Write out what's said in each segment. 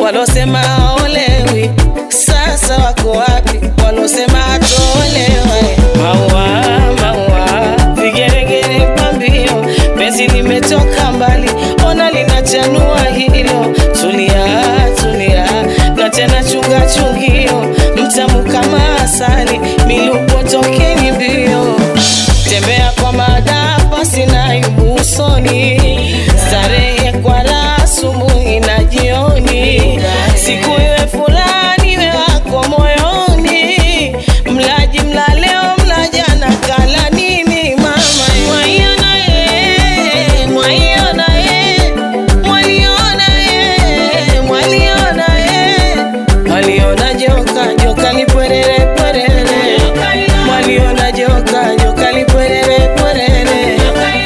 walosema haolewi sasa wako wapi? Walosema hatolewa eh. maua maua, vigeregere pambio, penzi limetoka mbali, ona linachanua hilo. Tulia tulia, na tena chunga chungio, mtamu kama asali, milupo tokeni mbio, tembea kwa madafa, sina aibu usoni, starehe kwa raha asubuhi na jioni, siku iwe fulani iwe wako moyoni, mlaji mla leo mla jana, kala nini mama? Mwaiona ye, mwaiona ye, mwaliona ye, mwaliona ye, mwaliona joka, joka lipwerere pwerere, mwaliona joka, joka lipwerere pwerere.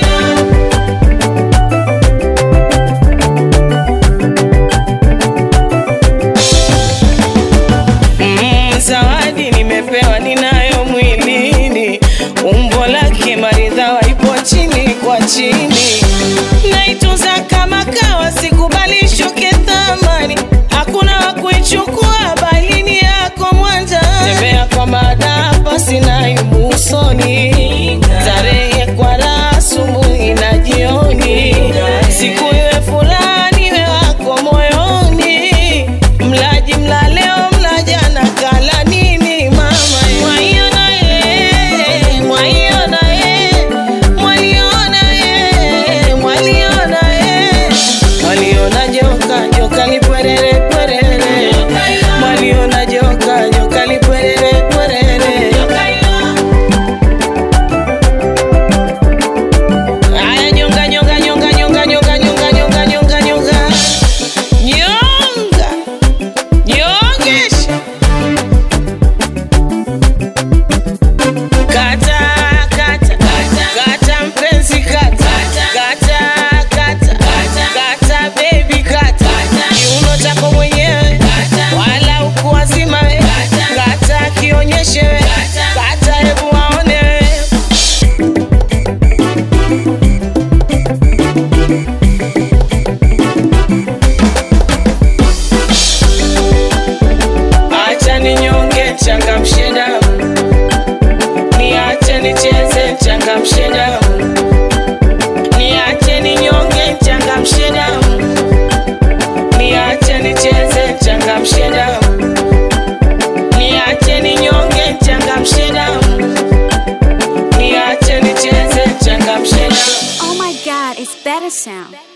Mm, zawadi nimepewa ninayo mwilini, umbo lake maridhawa ipo chini kwa chini, naitunza kama kawa, sikubali shuke thamani, hakuna wa kuichukua bali ni yako mwanja. Tembea kwa madafa, sina aibu usoni, starehe kwa raha asubuhi na jioni, siku iwe fulani iwe wako moyoni, mlaji mla leo mla jana, kala nini mama? Mwaiona ye, mwaiona ye, mwaliona ye, mwaliona ye, mwaliona joka, joka lipwerere pwerere, mwaliona joka, joka lipwerere pwerere. Aya, nyonga nyonga nyonga nyonga nyonga nyonga nyonga nyonga nyonga nyonga nyongesha kata kata kata mpenzi kata kata kata kata baby kata kiuno chako mwenyewe wala ukuwazima we kata kionyeshe we kata hebu waone we Acha ninyonge changamshe damu, niache nicheze changamshe damu, niache ninyonge changamshe damu, niache nicheze changamshe damu, niache ninyonge changamshe damu, niache nicheze changamshe damu. Oh my god, it's better sound.